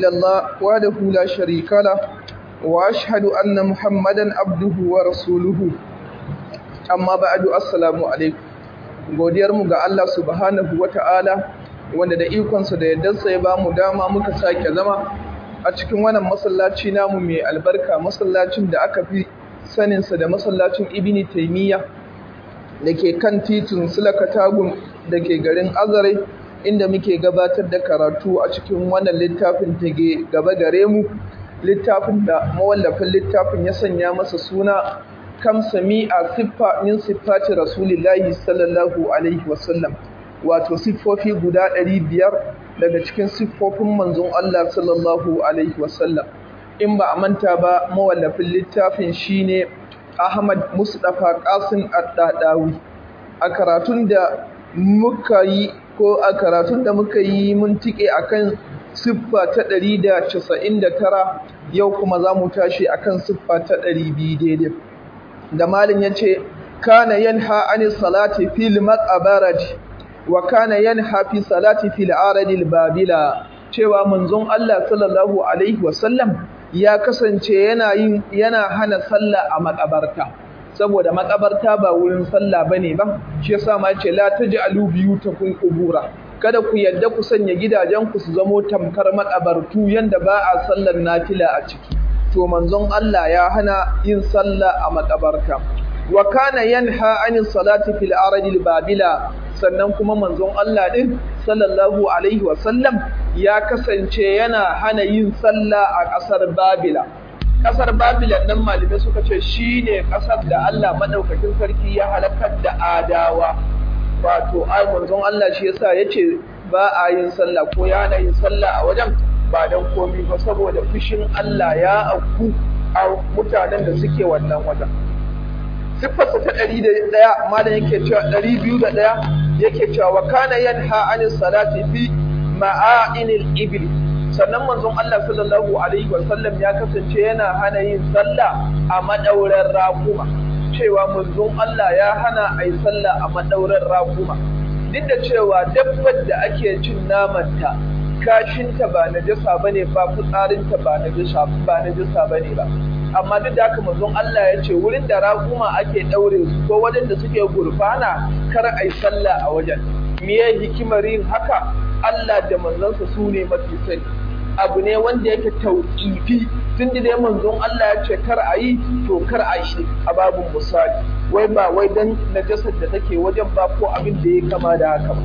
إلا الله وحده لا شريك له وأشهد أن محمدا عبده ورسوله amma ba'adu assalamu alaikum godiyarmu ga Allah subhanahu wata'ala wanda da ikonsa da yardarsa ya bamu dama muka sake zama a cikin wannan masallaci namu mai albarka masallacin da aka fi saninsa da masallacin ibni taymiya da ke kan titin sulakatagun da ke garin azare inda muke gabatar da karatu a cikin wannan littafin tage gaba gare mu littafin da mawallafin littafin ya sanya masa suna kam sami'a siffa min siffati rasulillahi sallallahu alaihi wasallam wato siffofi guda ɗari biyar daga cikin siffofin manzon Allah sallallahu alaihi wasallam in ba a manta ba mawallafin littafin shine Ahmad Mustafa Qasim Ad-Dadawi a karatun da muka yi ko a karatun da muka yi mun tike akan siffa ta 199 yau kuma za mu tashi akan siffa ta 200 daidai da malin ya ce kana yanha ani salati fil maqabarati wa kana yanha fi salati fil aradil babila cewa manzon Allah sallallahu alaihi wasallam ya kasance yana yin yana hana sallah a makabarta saboda makabarta ba wurin sallah bane ba shi yasa ma yace la taj'alu biyutakum qubura kada ku yadda ku sanya gidajen ku su zamo tamkar makabartu yanda ba a sallar nafila a ciki to manzon Allah ya hana yin sallah a makabarta wa kana yanha anin salati fil aradil babila sannan kuma manzon Allah din sallallahu alaihi wa sallam ya kasance yana hana yin sallah a ƙasar babila ƙasar babila nan malamai suka ce shine ƙasar da Allah madaukakin sarki ya halakar da adawa wato ai manzon Allah shi yasa yace ba a yin sallah ko ya hana yin sallah a wajen ba don komi ba saboda fushin Allah ya auku a mutanen da suke wannan wajen. Siffarsa ta ɗari da ɗaya malam yake cewa ɗari biyu da ɗaya yake cewa wa kana yanha anin salati fi ma'ainil ibil sannan manzon Allah sallallahu alaihi wa sallam ya kasance yana hana yin sallah a madauran rakuma cewa manzon Allah ya hana a yi sallah a madauran rakuma duk da cewa dabbar da ake cin namanta kashinta ba najasa bane ba fitsarinta ba najasa ba najasa bane ba amma duk da haka manzon Allah ya ce wurin da raƙuma ake daure su ko wajen da suke gurfana kar ai sallah a wajen miye hikimar yin haka Allah da manzonsa su ne mafi sani abu ne wanda yake tauƙifi tun da dai manzon Allah ya ce kar a yi to kar a yi a babun misali wai ba wai dan najasar da take wajen ba ko abin da ya kama da haka ba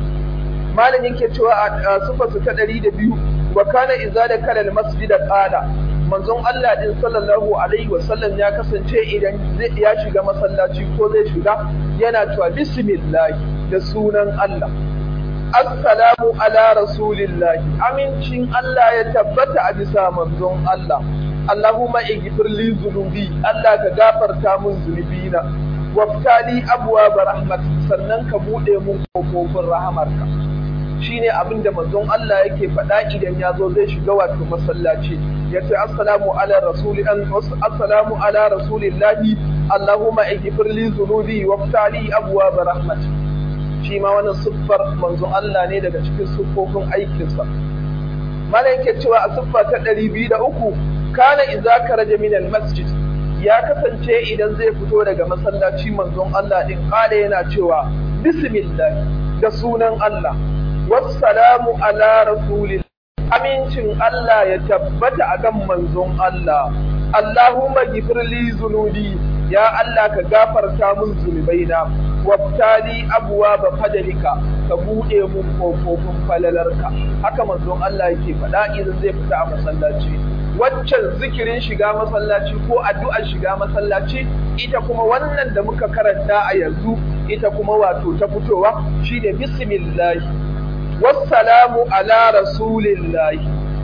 malam yake cewa a sifarsa ta ɗari da biyu wa kana iza da kalal masjida qala manzon Allah din sallallahu alaihi wasallam ya kasance idan ya shiga masallaci ko zai shiga yana cewa bismillah da sunan Allah assalamu ala rasulillahi amincin Allah ya tabbata a bisa manzon Allah Allahumma ighfir li dhunubi Allah ka gafarta mun zunubina waftali abwaab rahmat sannan ka bude mun kofofin rahamarka shine abin da manzon Allah yake faɗa idan ya zo zai shiga wato masallaci ya ce assalamu ala rasuli an assalamu ala rasulillahi allahumma ighfir li dhunubi waftali abwaab rahmat shi ma wannan siffar manzon Allah ne daga cikin siffofin aikinsa mala yake cewa a siffa ta 203 kana idza karaja min al masjid ya kasance idan zai fito daga masallaci manzon Allah din kala yana cewa bismillah da sunan Allah wassalamu ala rasulillah amincin Allah ya tabbata a kan manzon Allah Allahumma gifirli zunubi ya Allah ka gafarta mun zunubaina waftali abuwa ba fadalika ka buɗe mun kofofin falalarka haka manzon Allah yake faɗa idan zai fita a masallaci waccan zikirin shiga masallaci ko addu'ar shiga masallaci ita kuma wannan da muka karanta a yanzu ita kuma wato ta fitowa shine bismillah wassalamu ala rasulillahi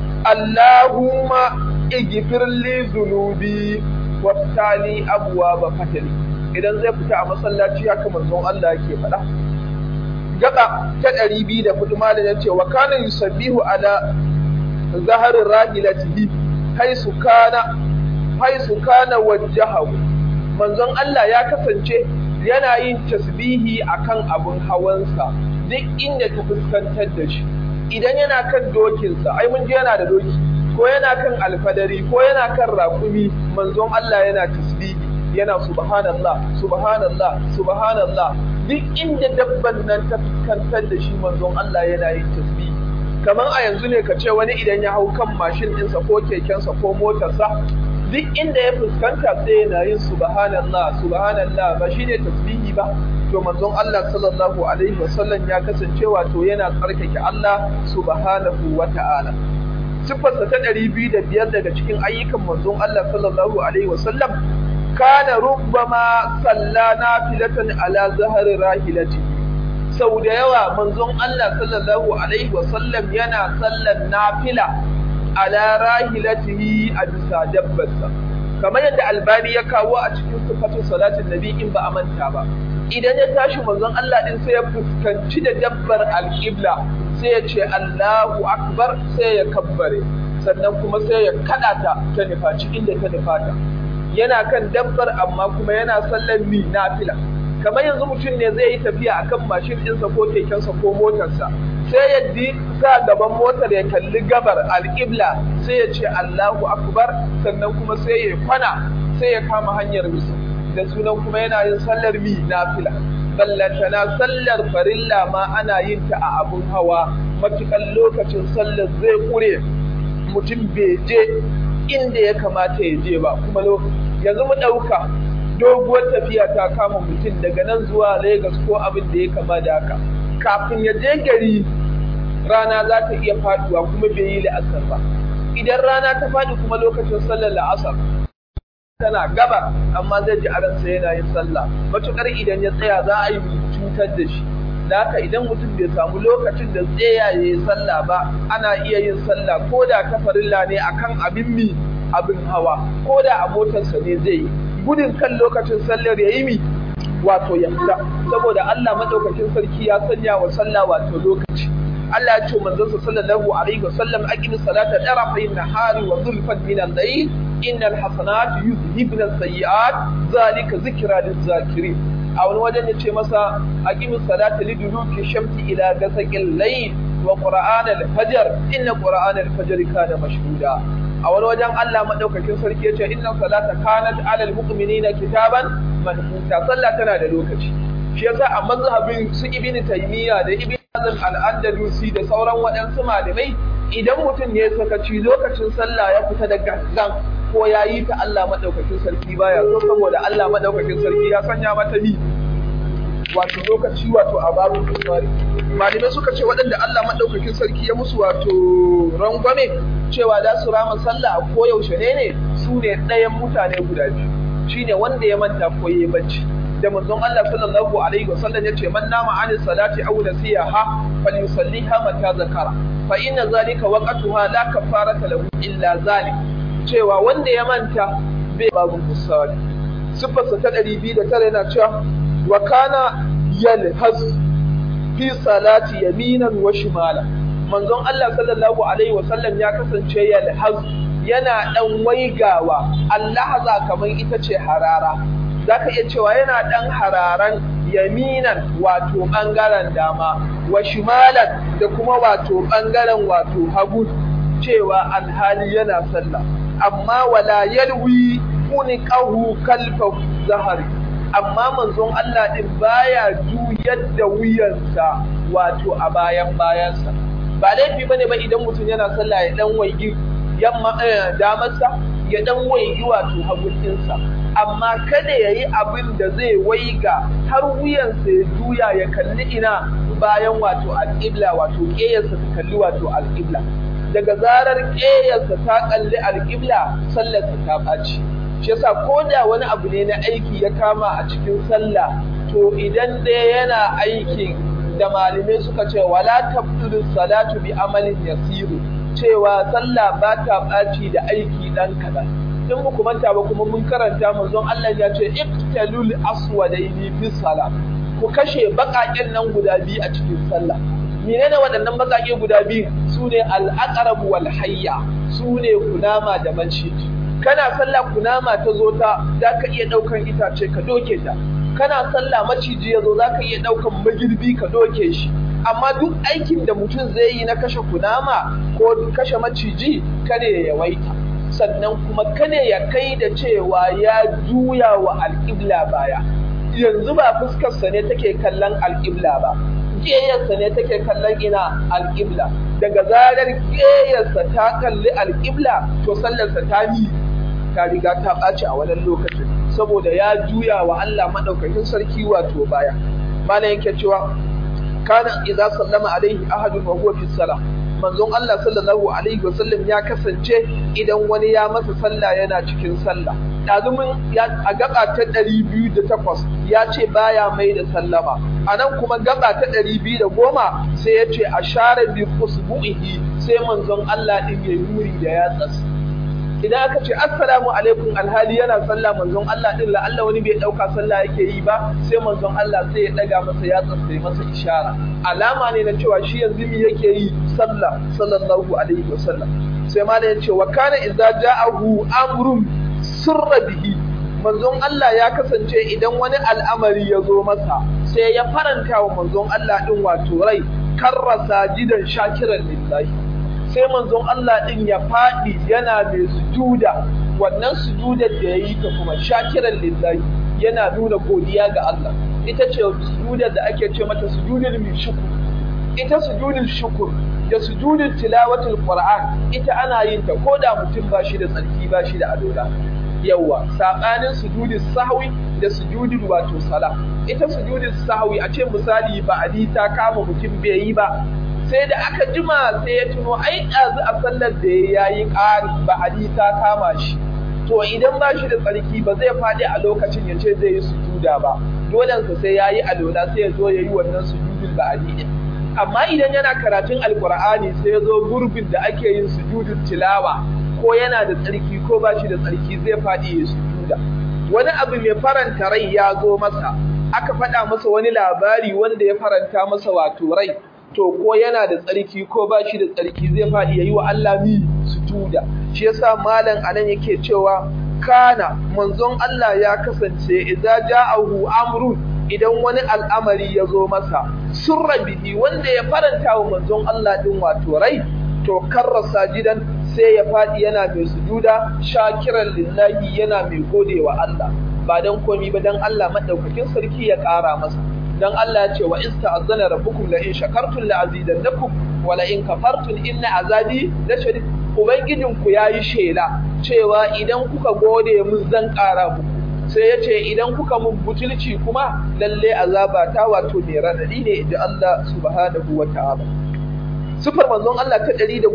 Allahumma igfir li dhunubi waftali abwaaba fatali idan zai fita a masallaci haka manzon Allah yake faɗa gaba ta ɗari biyu da hudu malam yace wa kana yusabbihu ala zahar rahilatihi haisu kana haisu kana wajhahu manzon Allah ya kasance yana yin tasbihi akan abun hawansa duk inda ta fuskantar da shi idan yana kan dokinsa ai mun ji yana da doki ko yana kan alfadari ko yana kan raƙumi manzon Allah yana tasbihi yana subhanallah subhanallah subhanallah duk inda dabban nan ta fuskantar da shi manzon Allah yana yin tasbihi kamar a yanzu ne ka ce wani idan ya hau kan mashin ɗinsa ko kekensa ko motarsa duk inda ya fuskanta sai yana yin subhanallah subhanallah ba shine tasbihi ba to manzon Allah sallallahu alaihi wasallam ya kasance wato yana tsarkake Allah subhanahu wata'ala sifarsa ta ɗari biyu da biyar daga cikin ayyukan manzon Allah sallallahu alaihi wasallam kana rubbama salla nafilatan ala zahari rahilati sau da yawa manzon Allah sallallahu alaihi wasallam yana sallan nafila ala rahilatihi a bisa dabbarsa kamar yadda albani ya kawo a cikin sifatun salatin nabi in ba a manta ba idan ya tashi manzon Allah din sai ya fuskanci da dabbar alƙibla sai ya ce Allahu akbar sai ya kabbare sannan kuma sai ya kada ta ta nufaci inda ta nufata yana kan dabbar amma kuma yana sallan mi nafila kamar yanzu mutum ne zai yi tafiya akan mashin ɗinsa ko kekensa ko motarsa sai ya di sa gaban motar ya kalli gabar alƙibla sai ya ce Allahu akbar sannan kuma sai ya kwana sai ya kama hanyar musu da sunan kuma yana yin sallar mi nafila ballantana sallar farilla ma ana yin ta a abun hawa matukan lokacin sallar zai kure mutum bai je inda ya kamata ya je ba kuma yanzu mu ɗauka doguwar tafiya ta kama mutum daga nan zuwa Legas ko abin da ya kama da haka kafin ya je gari rana za ta iya faduwa kuma bai yi la'asar ba idan rana ta faɗi kuma lokacin sallar la'asar tana gaba amma zai ji aransa yana yin sallah matukar idan ya tsaya za a yi cutar da shi da haka idan mutum bai samu lokacin da tsaya ya yi sallah ba ana iya yin sallah ko da ta farilla ne akan abin mi abin hawa ko da a motarsa ne zai yi gudun kan lokacin sallar ya yi mi wato ya fita saboda Allah madaukakin sarki ya sanya wa sallah wato lokaci Allah ya ce manzon sa sallallahu alaihi wasallam aqimi salata tarafayn nahari wa zulfan min al-layl innal hasanat yuzhibna as-sayyi'at zalika zikra liz-zakirin a wani wajen ya ce masa aqimi salata liduluki shamsi ila gasaqil layl wa qur'an al-fajr inna qur'an al-fajr kana mashhuda a wani wajen Allah madaukakin sarki yace inna salata kanat alal mu'minina kitaban manhuta sallah tana da lokaci shi yasa a mazhabin su ibnu taymiya da ibnu hazm al-andalusi da sauran waɗansu malamai idan mutum ne ya sakaci lokacin sallah ya fita da gangan ko ya yi ta Allah madaukakin sarki baya so saboda Allah madaukakin sarki ya sanya mata ni wato lokaci wato a babu kusuri malamai suka ce waɗanda Allah maɗaukakin sarki ya musu wato rangwame cewa za su rama sallah a koyaushe ne ne su ne ɗayan mutane guda biyu shine wanda ya manta ko ya bacci da manzon Allah sallallahu alaihi wasallam ya ce man nama anis salati aw nasiyaha falyusalliha mata zakara fa inna zalika waqtuha la kafarata lahu illa zalik cewa wanda ya manta bai babu kusuri sifarsa ta 209 yana cewa wa kana yalhaz fi salati yaminan wa shimala manzon Allah sallallahu alaihi wa sallam ya kasance yalhaz yana dan waigawa Allah kamar ita ce harara zaka iya cewa yana dan hararan yaminan wato bangaren dama wa shimalan da kuma wato bangaren wato hagu cewa alhali yana sallah amma wala yalwi kuniqahu kalfa zahari amma manzon Allah din baya juyar da wuyansa wato a bayan bayansa ba laifi bane ba idan mutum yana sallah ya dan waigi yamma damarsa ya dan waigi wato hagunsa amma kada yayi abin da zai waiga har wuyansa ya juya ya kalli ina bayan wato alƙibla wato ƙeyarsa ta kalli wato alƙibla daga zarar ƙeyarsa ta kalli alƙibla sallarsa ta ɓaci shi yasa ko da wani abu ne na aiki ya kama a cikin sallah to idan dai yana aikin da malamai suka ce wala tabtulu salatu bi amalin yasiru cewa sallah ba ta ɓaci da aiki ɗan kaɗan in muku manta ba kuma mun karanta manzon Allah ya ce iqtalul aswadaini fi salah ku kashe baƙaƙen nan guda biyu a cikin sallah menene waɗannan baƙaƙe guda biyu sune al-aqrab wal hayya sune kunama da maciji kana sallah kunama ta zo ta za ka iya ɗaukan itace ka doke ta kana sallah maciji ya zo za ka iya ɗaukan magirbi ka doke shi amma duk aikin da mutum zai yi na kashe kunama ko kashe maciji kada ya yawaita sannan kuma kada ya kai da cewa ya juya wa alƙibla baya yanzu ba fuskarsa ne take kallon alƙibla ba ƙeyarsa ne take kallon ina alƙibla daga zarar ƙeyarsa ta kalli alƙibla to sallarsa ta ni ta riga ta ɓaci a wannan lokacin saboda ya juya wa Allah maɗaukakin sarki wato baya malam yake cewa kana idza sallama alaihi ahadun wa huwa fi salah manzon Allah sallallahu alaihi wasallam ya kasance idan wani ya masa sallah yana cikin sallah dazumin a gaba ta 208 ya ce baya mai da sallama anan kuma gaba ta 210 sai ya ce ashara bi usbu'ihi sai manzon Allah din ya yuri da yatsas idan aka ce assalamu alaikum alhali yana sallah manzon Allah din la Allah wani bai dauka sallah yake yi ba sai manzon Allah sai ya daga masa yatsa sai masa ishara alama ne na cewa shi yanzu me yake yi sallah sallallahu alaihi wasallam sai malam ya ce wa kana idza ja'ahu amrun sirra bihi manzon Allah ya kasance idan wani al'amari ya zo masa sai ya faranta wa manzon Allah din wato rai karrasa jidan shakiran lillahi sai manzon Allah ɗin ya faɗi yana mai sujuda wannan sujudar da ya yi ta kuma shakiran lillahi yana nuna godiya ga Allah ita ce sujudar da ake ce mata sujudar mai shukur ita sujudar shukur da sujudar tilawatul qur'an ita ana yin ta ko da mutum ba shi da tsarki ba shi da adola yawa sabanin sujudin sahwi da sujudin wato sala ita sujudin sahwi a ce misali ba ali ta kama mutum bai yi ba sai da aka jima sai ya tuno ai ɗazu a sallar da ya yi ƙari ba ali ta kama shi to idan ba shi da tsarki ba zai faɗi a lokacin ya ce zai yi sujuda ba dolensa sai ya yi alola sai ya zo ya yi wannan sujudin ba ali ɗin amma idan yana karatun alkur'ani sai ya zo gurbin da ake yin sujudin tilawa ko yana da tsarki ko ba shi da tsarki zai faɗi ya sujuda wani abu mai faranta rai ya zo masa aka faɗa masa wani labari wanda ya faranta masa wato rai to ko yana da tsarki ko ba shi da tsarki zai faɗi ya yi wa Allah mi sujuda shi yasa malam anan yake cewa kana manzon Allah ya kasance idza ja'ahu amrun idan wani al'amari ya zo masa surra bihi wanda ya faranta wa manzon Allah din wato rai to karrasa gidan sai ya faɗi yana mai sujuda shakiran lillahi yana mai godewa Allah ba dan komi ba dan Allah madaukakin sarki ya ƙara masa dan Allah ya ce wa ista'azzana rabbukum la in shakartum la azidannakum wa la in kafartum inna azabi la shadid ubangijin ku yayi shela cewa idan kuka gode mun zan ƙara muku sai ya ce idan kuka mun butulci kuma lalle azaba ta wato mai radadi ne inda Allah subhanahu wa ta'ala sifar manzon Allah ta 111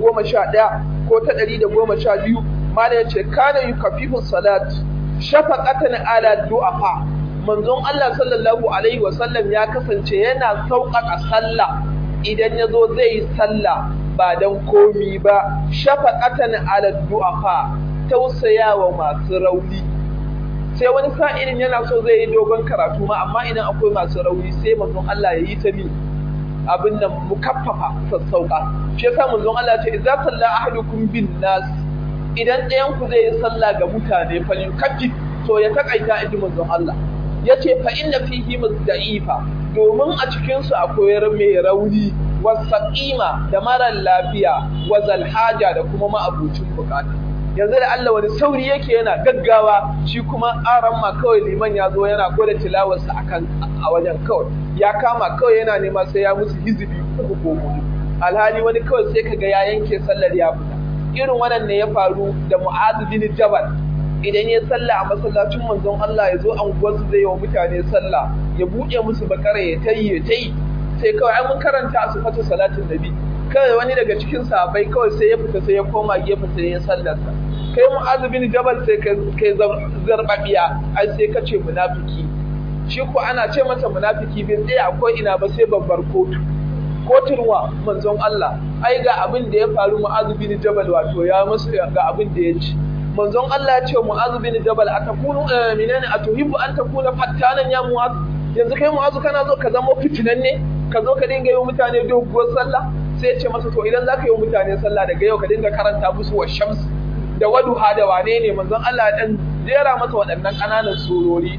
ko ta 112 mala ya ce kana yukafifu salat shafaqatan ala du'afa manzon Allah sallallahu alaihi wasallam ya kasance yana sauƙaƙa sallah idan ya zo zai yi sallah ba don komi ba shafaqatan ala du'afa tausayawa masu rauni sai wani sa'ilin yana so zai yi dogon karatu ma amma idan akwai masu rauni sai manzon Allah ya yi ta min abin nan mukaffafa sassauƙa shi yasa manzon Allah ce idza salla ahadukum bin nas idan ɗayan ku zai yi sallah ga mutane fa yukaffif to ya takaita inji manzon Allah yace fa inna fihi da'ifa domin a cikin su akwai mai rauni wasaqima da marar lafiya wa zalhaja da kuma ma'abucin bukata yanzu da Allah wani sauri yake yana gaggawa shi kuma aran ma kawai liman ya zo yana gwada tilawarsa akan a wajen kawai ya kama kawai yana nema sai ya musu hizibi uku ko hudu alhali wani kawai sai kaga ya yanke sallar ya fita irin wannan ne ya faru da Mu'adh bin Jabal idan ya sallah a masallacin manzon Allah ya zo anguwarsu zai yi wa mutane sallah ya buɗe musu bakara ya tayi ya tayi sai kawai ai mun karanta a sifatu salatin nabi kawai wani daga cikin sahabbai kawai sai ya fita sai ya koma gefe sai ya sallarsa kai mu'azu bin jabal sai kai zarbabiya ai sai ka ce munafiki shi ko ana ce masa munafiki bai tsaya akwai ina ba sai babbar kotu kotun wa manzon Allah ai ga abin da ya faru mu'azu bin jabal wato ya musu ga abin da ya ci manzon Allah ya ce mu'azu bin jabal atakunu minani atuhibbu an takuna fattanan ya mu'azu yanzu kai mu'azu kana zo ka zama fitinan ne ka zo ka dinga yi mutane doguwar sallah sai ya ce masa to idan zaka yi mutane sallah daga yau ka dinga karanta musu wa shams da waduha da wane ne manzon Allah dan jera masa waɗannan ƙananan surori din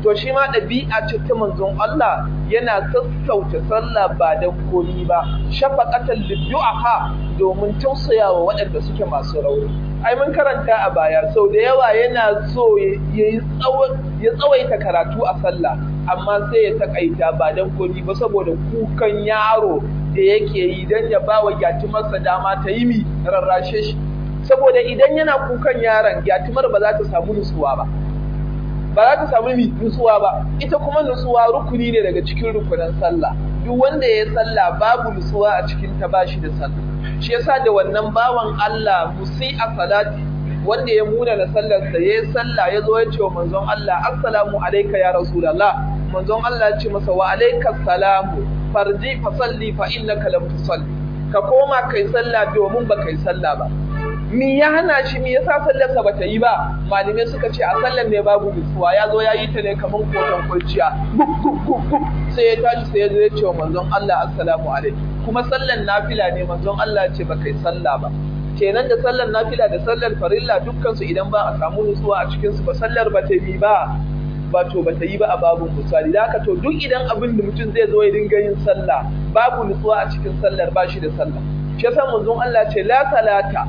to shi ma ɗabi'a ce ta manzon Allah yana sassauta sallah ba dan komi ba shafaqatan liddu'aha domin tausayawa waɗanda suke masu rauni ai mun karanta a baya sau da yawa yana so ya tsawaita karatu a sallah amma sai ya takaita ba dan komi ba saboda kukan yaro da yake yi dan ya bawa gyatumarsa dama ta yi mi rarrashe shi saboda idan yana kukan yaron gyatumar ba za ta samu nutsuwa ba ba za ta samu mi nutsuwa ba ita kuma nutsuwa rukuni ne daga cikin rukunan sallah duk wanda ya sallah babu nutsuwa a cikin ta bashi da sallah shi yasa da wannan bawan Allah musi a salati wanda ya muna na sallar sa yayi sallah ya zo ya ce wa manzon Allah assalamu alayka ya rasulullah manzon Allah ya ce masa wa alayka salamu farji fa salli fa innaka lam tusalli ka koma kai sallah domin ba kai sallah ba mi ya hana shi mi yasa sallarsa ba ta yi ba malamai suka ce a sallar ne babu nutsuwa ya zo ya yi ta ne kamar koton kurciya sai ya tashi sai ya zo ya ce wa manzon Allah assalamu alaikum kuma sallar nafila ne manzon Allah ce ba kai sallah ba kenan da sallar nafila da sallar farilla dukkan su idan ba a samu nutsuwa a cikin su ba sallar ba ta yi ba ba to ba ta yi ba a babun misali da haka to duk idan abin da mutum zai zo ya dinga yin sallah babu nutsuwa a cikin sallar ba shi da sallah shi yasa manzon Allah ce la salata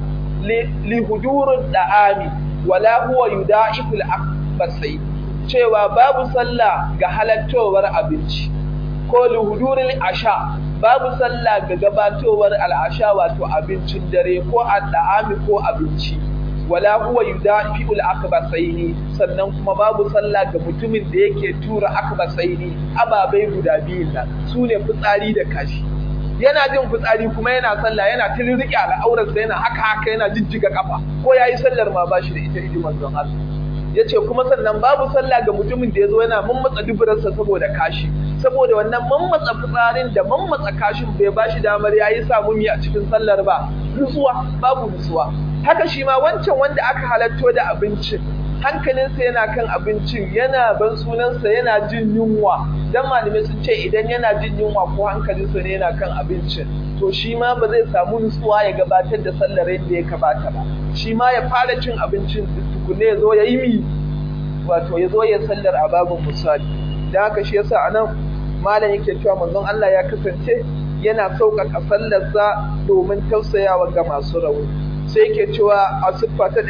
lihudurin da'ami wala huwa yuda'iful akbasai cewa babu sallah ga halattowar abinci ko lihudurin asha babu sallah ga gabatowar al'asha wato abincin dare ko al'ami ko abinci wala huwa yuda'iful akbasaini sannan kuma babu sallah ga mutumin da yake tura akbasaini ababai guda biyun nan sune fitsari da kashi yana jin fitsari kuma yana sallah yana tilirike al'aurarsa yana haka haka yana jijjiga kafa ko yayi sallar ma bashi da ita idi manzon Allah yace kuma sannan babu sallah ga mutumin da yazo yana mammatsa duburarsa saboda kashi saboda wannan mammatsa fitsarin da mammatsa kashin bai bashi damar yayi samu mi a cikin sallar ba nutsuwa babu nutsuwa haka shi ma wancan wanda aka halatto da abincin hankalinsa yana kan abincin yana ban sunansa yana jin yunwa dan malamai sun ce idan yana jin yunwa ko hankalinsa ne yana kan abincin to shi ma ba zai samu nutsuwa ya gabatar da sallar yadda ya kamata ba shi ma ya fara cin abincin tukunne ya zo ya yi mi wato ya zo ya sallar a babin misali da haka shi yasa anan malam yake cewa manzon Allah ya kasance yana sauƙaƙa sallarsa domin tausayawa ga masu rauni sai yake cewa a siffa ta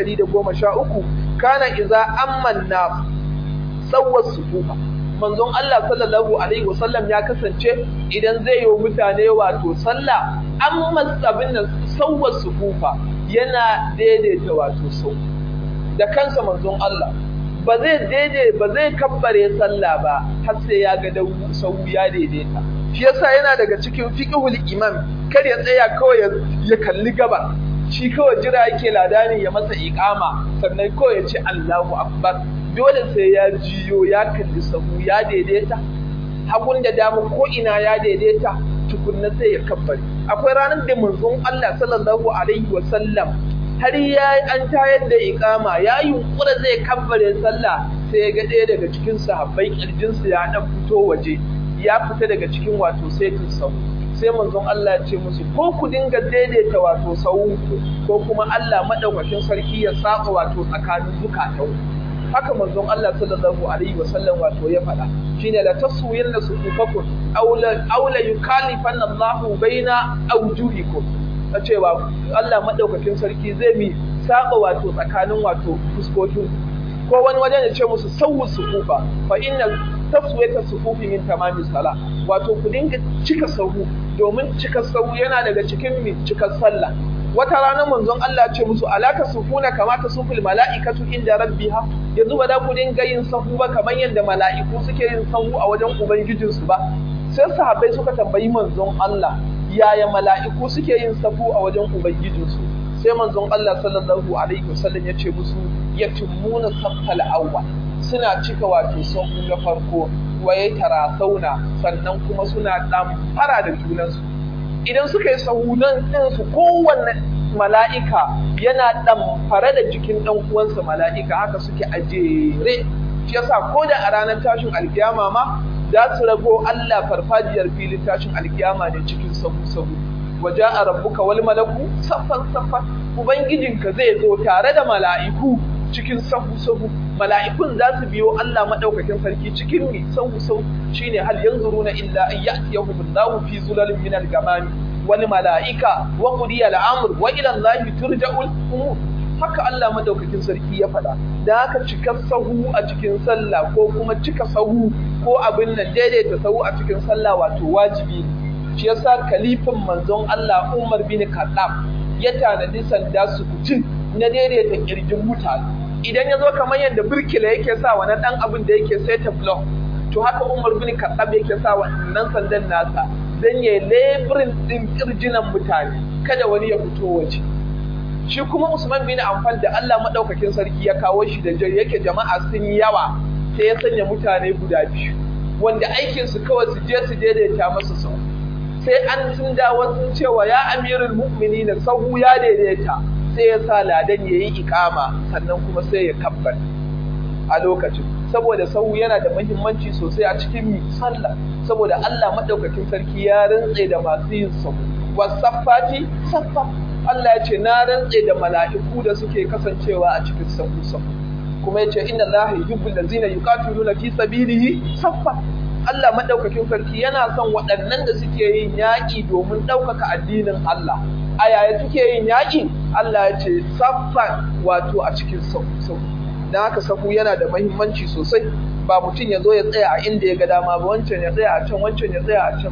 113 kana iza amman na sawwar sufufa manzon Allah sallallahu alaihi wasallam ya kasance idan zai yi mutane wato sallah amma abin da sawwar sufufa yana daidaita wato sau da kansa manzon Allah ba zai daidai ba zai kabbare sallah ba har sai ya ga sau ya daidaita shi yasa yana daga cikin fiqhul imam kar ya tsaya kawai ya kalli gaba shi kawai jira yake ladani ya masa iqama sannan kawai ya ce Allahu akbar dole sai ya jiyo ya kalli sahu ya daidaita hagun da damu ko ina ya daidaita tukunna sai ya kabbari akwai ranar da manzon Allah sallallahu alaihi wa sallam har ya an tayar da iqama ya yunkura zai kabbare sallah sai ya ga ɗaya daga cikin sahabbai kirjinsa ya dan fito waje ya fita daga cikin wato saitin sahu sai manzon Allah ya ce musu ko ku dinga daidaita wato sahunku ko kuma Allah madaukakin sarki ya saba wato tsakanin zukatan haka manzon Allah sallallahu alaihi wasallam wato ya faɗa shine la taswiyanna sufufakum aw la aw la yukallifanna Allahu baina awjuhikum ta cewa Allah madaukakin sarki zai mi saba wato tsakanin wato fuskokin ko wani wajen ya ce musu sawu sufufa fa inna taswiyata sufufi min tamami sala wato ku dinga cika sahu domin cika sahu yana daga cikin mi cika sallah wata rana manzon Allah ce musu alaka sufuna kama ta sufil mala'ikatu inda rabbiha yanzu ba da ku dinga yin sahu ba kamar yadda mala'iku suke yin sahu a wajen ubangijinsu ba sai sahabbai suka tambayi manzon Allah yaya mala'iku suke yin sahu a wajen ubangijinsu sai manzon Allah sallallahu alaihi wasallam ya ce musu yatimmuna saffal awwal suna cika wato sahu na farko waye tarasauna sannan kuma suna dan fara da junansu idan suka yi sahunan ɗinsu kowanne mala'ika yana ɗan fara da jikin ɗan uwansa mala'ika haka suke a jere shi yasa ko da a ranar tashin alkiyama ma za su rago Allah farfajiyar filin tashin alkiyama ne cikin sahu sahu waje a rabbuka wal malaku saffan saffan ubangijinka zai zo tare da mala'iku cikin sahu sahu mala'ikun za su biyo Allah madaukakin sarki cikin mi sahu sahu shine hal yanzuruna illa an ya'tiyahum Allahu fi zulalin min al-gamami wal mala'ika wa qudiya al-amr wa ila Allahi turja'ul umur haka Allah madaukakin sarki ya faɗa da haka cika sahu a cikin sallah ko kuma cika sahu ko abin nan daidaita sahu a cikin sallah wato wajibi ne shi yasa kalifin manzon Allah Umar bin Khattab ya tanadi sanda su kucin na daidaita kirjin mutane idan ya zo kamar yadda birkila yake sa wani dan abin da yake saita block to haka Umar bin Khattab yake sa wannan sandan nasa dan ya lebirin din kirjinan mutane kada wani ya fito waje shi kuma Usman bin Affan da Allah madaukakin sarki ya kawo shi da yake jama'a sun yawa sai ya sanya mutane guda biyu wanda aikin su kawai su je su daidaita masa sau sai an sun dawo sun cewa ya amirul mu'minin sahu ya daidaita sai ya sa ladan yayi ikama sannan kuma sai ya kabbar a lokacin saboda sahu yana da muhimmanci sosai a cikin sallah saboda Allah madaukakin sarki ya rantse da masu yin sahu wasaffati saffa Allah ya ce na rantse da mala'iku da suke kasancewa a cikin sahu sahu kuma ya ce inna Allah yuhibbul ladzina yuqatiluna fi sabilihi saffa Allah madaukakin sarki yana son waɗannan da suke yin yaƙi domin ɗaukaka addinin Allah a yaya suke yin yaƙi Allah ya ce saffan wato a cikin sahu sahu dan haka sahu yana da muhimmanci sosai ba mutum ya zo ya tsaya a inda ya ga dama ba wancan ya tsaya a can wancan ya tsaya a can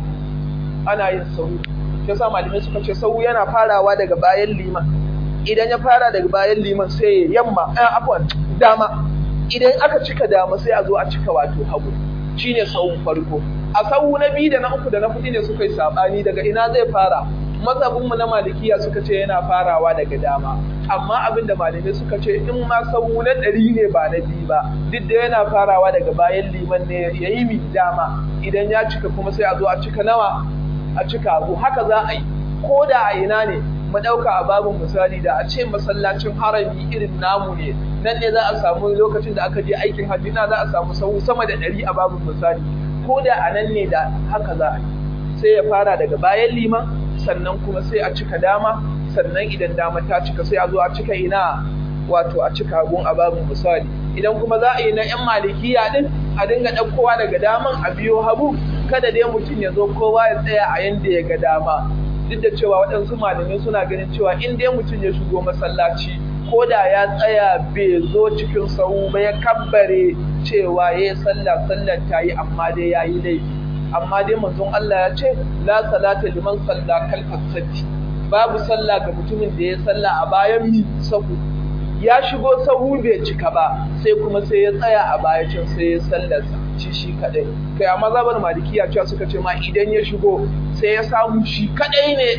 ana yin sahu shi sa malamai suka ce sau yana farawa daga bayan liman idan ya fara daga bayan liman sai ya yamma a afwan dama idan aka cika dama sai a zo a cika wato hagu shine sahun farko a sahu na biyu da na uku da na hudu ne suka yi sabani daga ina zai fara mazhabin mu na malikiya suka ce yana farawa daga dama amma abin da malamai suka ce in ma sahu na ɗari ne ba na biyu ba duk da yana farawa daga bayan liman ne ya yi mi dama idan ya cika kuma sai a zo a cika nawa a cika abu haka za a yi ko da a ina ne mu ɗauka a babin misali da a ce masallacin harami irin namu ne nan ne za a samu lokacin da aka je aikin hajji na za a samu sau sama da ɗari a babin misali ko da a nan ne da haka za a yi sai ya fara daga bayan liman sannan kuma sai a cika dama sannan idan dama ta cika sai a zo a cika ina wato a cika gun a babin misali idan kuma za a yi na 'yan malikiya din a dinga ɗaukowa daga daman a biyo hagu kada dai mutum ya zo kowa ya tsaya a yanda ya ga dama duk da cewa waɗansu malamai suna ganin cewa in dai mutum ya shigo masallaci ko da ya tsaya bai zo cikin sahu ba ya kabbare cewa ya yi sallah sallar ta yi amma dai ya yi laifi amma dai manzon Allah ya ce la salata liman salla kalfa satti babu sallah ga mutumin da ya sallah a bayan mi sahu ya shigo sahu bai cika ba sai kuma sai ya tsaya a baya can sai ya sallarsa shi shi kadai kai amma zabar malikiya cewa suka ce ma idan ya shigo sai ya samu shi kadai ne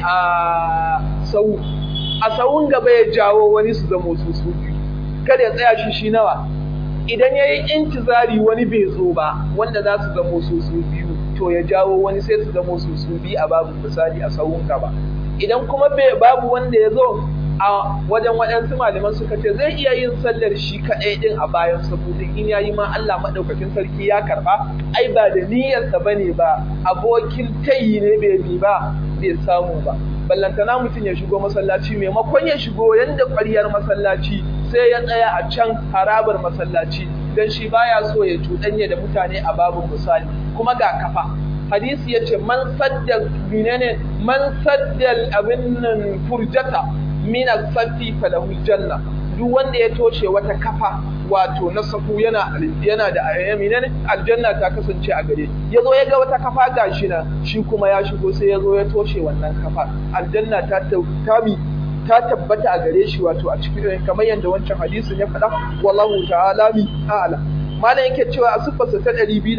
a sahu a sahun gaba ya jawo wani su zama su su biyu kada ya tsaya shi shi nawa idan ya yi intizari wani bai zo ba wanda za su zama su su biyu to ya jawo wani sai su zama su su biyu a babu misali a sahun gaba idan kuma babu wanda ya zo a wajen waɗansu malaman suka ce zai iya yin sallar shi kaɗai ɗin a bayan saboda in yayi ma Allah maɗaukakin sarki ya karɓa ai ba da niyyarsa ba ne ba abokin tayi ne bai bi ba bai samu ba ballantana mutum ya shigo masallaci maimakon ya shigo yanda ƙwaryar masallaci sai ya tsaya a can harabar masallaci dan shi baya so ya cuɗanya da mutane a babin misali kuma ga kafa hadisi ya ce man sadda menene man sadda abin nan furjata min as-safi falahu janna duk wanda ya toshe wata kafa wato na safu yana yana da menene aljanna ta kasance a gare yazo ya ga wata kafa gashi na shi kuma ya shigo sai yazo ya toshe wannan kafa aljanna ta tami ta tabbata a gare shi wato a cikin kamar yadda wancan hadisin ya faɗa wallahu ta'ala mi a'la malam yake cewa a sifarsa ta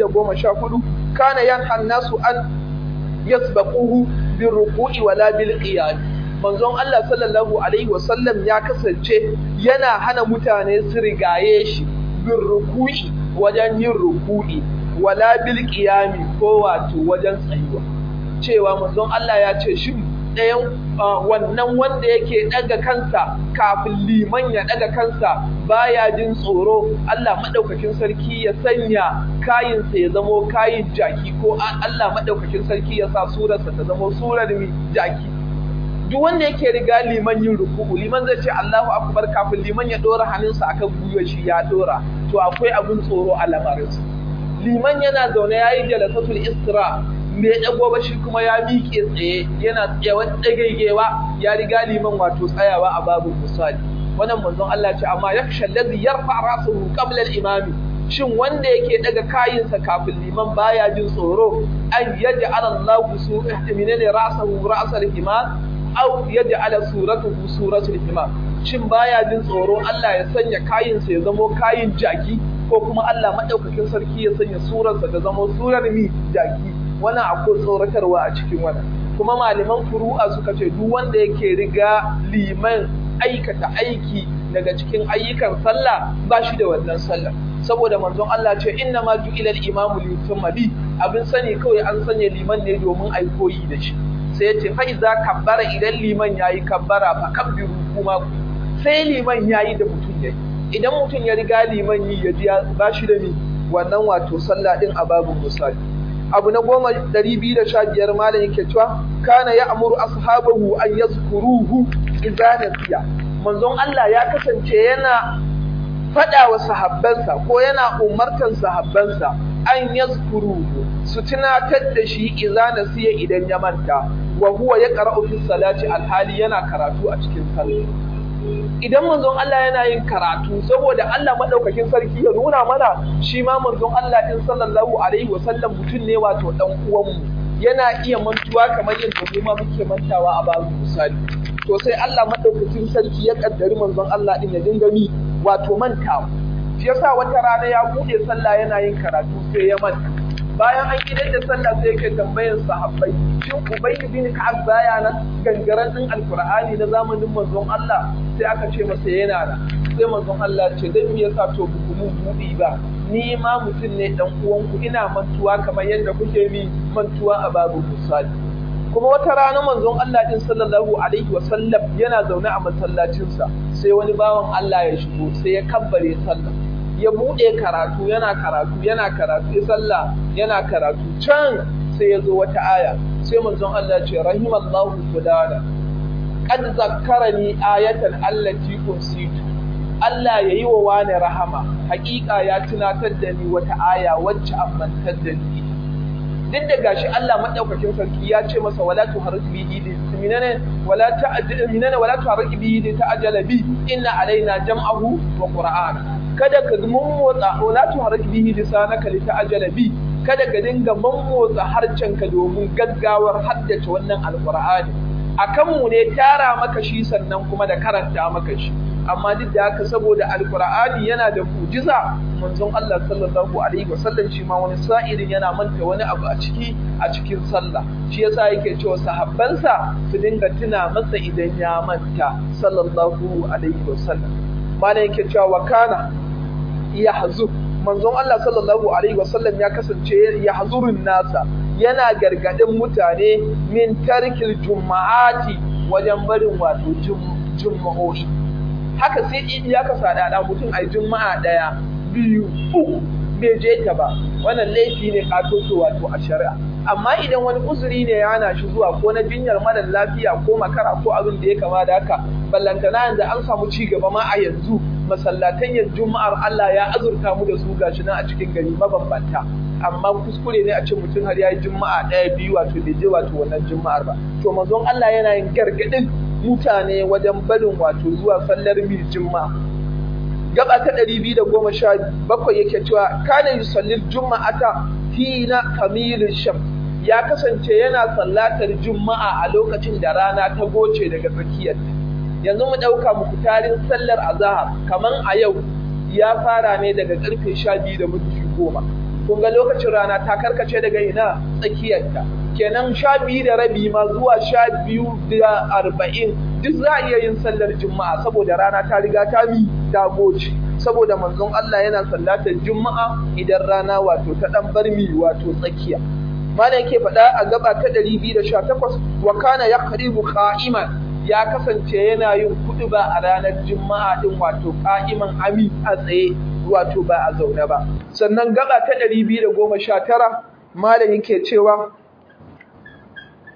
214 kana yanha nasu an yasbaquhu bil ruku'i wala bil qiyam manzon Allah sallallahu alaihi wasallam ya kasance yana hana mutane su rigaye shi bin ruku'i wajen yin ruku'i wala bil qiyami ko wato wajen tsayuwa cewa manzon Allah ya ce shin ɗayan wannan wanda yake ɗaga kansa kafin liman ya ɗaga kansa baya jin tsoro Allah maɗaukakin sarki ya sanya kayinsa ya zamo kayin jaki ko Allah maɗaukakin sarki ya sa surarsa ta zamo surar mi jaki duk wanda yake riga liman yin ruku'u liman zai ce Allahu akbar kafin liman ya dora hannunsa akan gwiwar shi ya dora to akwai abun tsoro a lamarinsa liman yana zaune yayi jalasatul isra me dago ba shi kuma ya miƙe tsaye yana tsayawa dagaigewa ya riga liman wato tsayawa a babu misali wannan manzon Allah ce amma yakhsha allazi yarfa ra'sahu qabla al-imami shin wanda yake daga kayinsa kafin liman baya jin tsoro an yaj'ala Allahu su'minani ra'sahu ra'sal imam aw yaj'ala suratuhu suratul imam shin baya jin tsoro Allah ya sanya kayinsa ya zamo kayin jaki ko kuma Allah madaukakin sarki ya sanya surarsa ta zamo surar mi jaki wannan akwai tsoratarwa a cikin wannan kuma malaman furu'a suka ce duk wanda yake riga liman aikata aiki daga cikin ayyukan sallah ba shi da wannan sallah saboda manzon Allah ce inna ma ju'ila al-imamu li yutamma bi abin sani kawai an sanya liman ne domin ai koyi da shi sai yace fa iza kabbara idan liman yayi kabbara fa kabbiru kuma ku sai liman yayi da mutum yayi idan mutum ya riga liman yi ya ji ba shi da ni wannan wato sallah din a babu misali abu na goma ɗari biyu da sha biyar malam yake cewa kana ya amuru ashabahu an yazkuruhu idza nasiya manzon Allah ya kasance yana faɗa wa sahabbansa ko yana umartan sahabbansa an yazkuruhu su tunatar da shi idza nasiya idan ya manta wa huwa yaqra'u fi salati alhali yana karatu a cikin sallah idan manzon Allah yana yin karatu saboda Allah madaukakin sarki ya nuna mana shi ma manzon Allah din sallallahu alaihi wasallam mutum ne wato dan uwan mu yana iya mantuwa kamar yadda mu ma muke mantawa a babu misali to sai Allah madaukakin sarki ya kaddari manzon Allah din ya dinga mi wato mantawa shi yasa wata rana ya bude sallah yana yin karatu sai ya manta bayan an gidan da sallah sai yake tambayar sahabbai shin ubay bin ka'ab baya nan gangaren din alqur'ani na zamanin manzon Allah sai aka ce masa yana nan sai manzon Allah ce dan me yasa to ku mun budi ba ni ma mutum ne dan uwanku ina mantuwa kamar yadda kuke mi mantuwa a babu misali kuma wata rana manzon Allah din sallallahu alaihi wa sallam yana zaune a masallacinsa sai wani bawan Allah ya shigo sai ya kabbare sallah ya buɗe karatu yana karatu yana karatu ya sallah yana karatu can sai ya zo wata aya sai manzon Allah ce rahimallahu fulana qad zakkarani ayatan allati unsitu Allah ya yi wa wani rahama hakika ya tunatar da ni wata aya wacce an mantar da ni duk da gashi Allah madaukakin sarki ya ce masa wala tuharrik bihi li minana wala ta'jal minana wala tuharrik bihi li ta'jala bi inna alaina jam'ahu wa qur'ana kada ka mummotsa wala tuharrik bihi lisanaka li ta'jala bi kada ka dinga mummotsa harcenka domin gaggawar haddace wannan alqur'ani akan mu ne tara maka shi sannan kuma da karanta maka shi amma duk da haka saboda alqur'ani yana da mujiza manzon Allah sallallahu alaihi wasallam shi ma wani sa'irin yana manta wani abu a ciki a cikin sallah shi yasa yake cewa sahabbansa su dinga tuna masa idan ya manta sallallahu alaihi wasallam mana yake cewa wa kana yahzu manzon Allah sallallahu alaihi wasallam ya kasance yahzurun nasa yana gargadin mutane min tarkil juma'ati wajen barin wato juma'o'i haka sai in ya kasa da mutum ai juma'a daya biyu uku bai je ta ba wannan laifi ne katoto wato a shari'a amma idan wani uzuri ne ya hana shi zuwa ko na jinyar mara lafiya ko makara ko abin da ya kama da haka ballantana yanzu an samu ci gaba ma a yanzu masallatan yanzu juma'ar Allah ya azurta mu da su gashi nan a cikin gari mabambanta amma kuskure ne a ce mutum har ya yi juma'a ɗaya biyu wato bai je wato wannan juma'ar ba to manzon Allah yana yin gargaɗin mutane wajen barin wato zuwa sallar mil juma'a gaba ta ɗari biyu da goma sha bakwai yake cewa kana yusallil juma'ata hina kamilin sham ya kasance yana sallatar juma'a a lokacin da rana ta goce daga tsakiyar yanzu mu ɗauka muku tarin sallar azahar kaman a yau ya fara ne daga ƙarfe sha biyu da minti goma kun ga lokacin rana ta karkace daga ina tsakiyarta kenan sha biyu da rabi ma zuwa sha biyu da arba'in duk za a iya yin sallar juma'a saboda rana ta riga ta mi ta goce saboda manzon Allah yana sallatar juma'a idan rana wato ta dan bar mi wato tsakiya malam yake faɗa a gaba ta 218 wa kana yaqribu qa'iman ya kasance yana yin kuɗuba a ranar juma'a din wato qa'iman ami a tsaye wato ba a zaune ba sannan gaba ta 219 malam yake cewa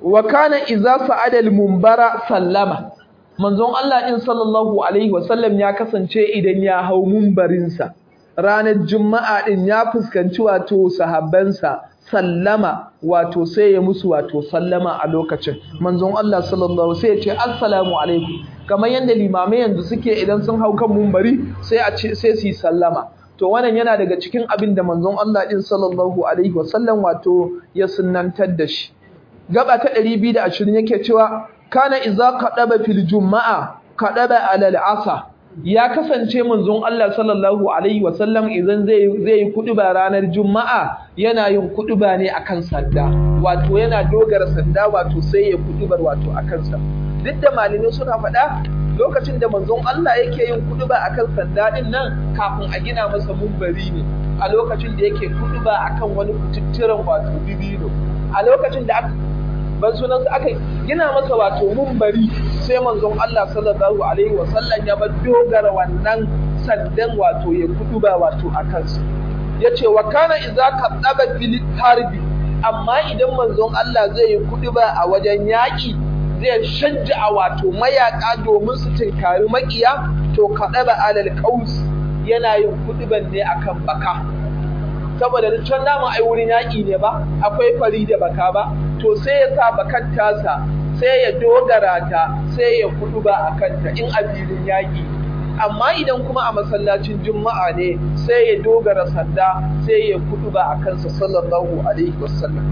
wa kana idza sa'ada al-munbara sallama manzon Allah in sallallahu alaihi wasallam ya kasance idan ya hau mumbarinsa ranar juma'a din ya fuskanci wato sahabbansa sallama wato sai ya musu wato sallama a lokacin manzon Allah sallallahu sai ya ce assalamu alaikum kamar yadda limamai yanzu suke idan sun hau kan mumbari sai a ce sai su yi sallama to wannan yana daga cikin abin da manzon Allah din sallallahu alaihi wasallam wato ya sunnantar da shi gaba ta 220 yake cewa kana iza kadaba fil juma'a kadaba alal asa ya kasance manzon Allah sallallahu alaihi wasallam idan zai zai yi kuduba ranar juma'a yana yin kuduba ne akan sanda wato yana dogara sanda wato sai ya kudubar wato akan sa duk da malamai suna faɗa lokacin da manzon Allah yake yin kuduba akan sanda din nan kafin a gina masa mumbari ne a lokacin da yake kuduba akan wani kututturen wato bibino a lokacin da aka ban sunansa aka gina masa wato mumbari sai manzon Allah sallallahu alaihi wasallam ya bar dogara wannan sandan wato ya kuduba wato a kansa yace wa kana idza kadaba fil harbi amma idan manzon Allah zai yi kuduba a wajen yaki zai shajja wato mayaka domin su tinkari makiya to kadaba alal qaus yana yin kuduban ne akan baka saboda da can dama ai wurin yaƙi ne ba akwai fari da baka ba to sai ya sa bakan tasa sai ya dogara ta sai ya kudu ba a kanta in a filin yaƙi amma idan kuma a masallacin juma'a ne sai ya dogara sanda sai ya kudu ba a kansa sallallahu alaihi wasallam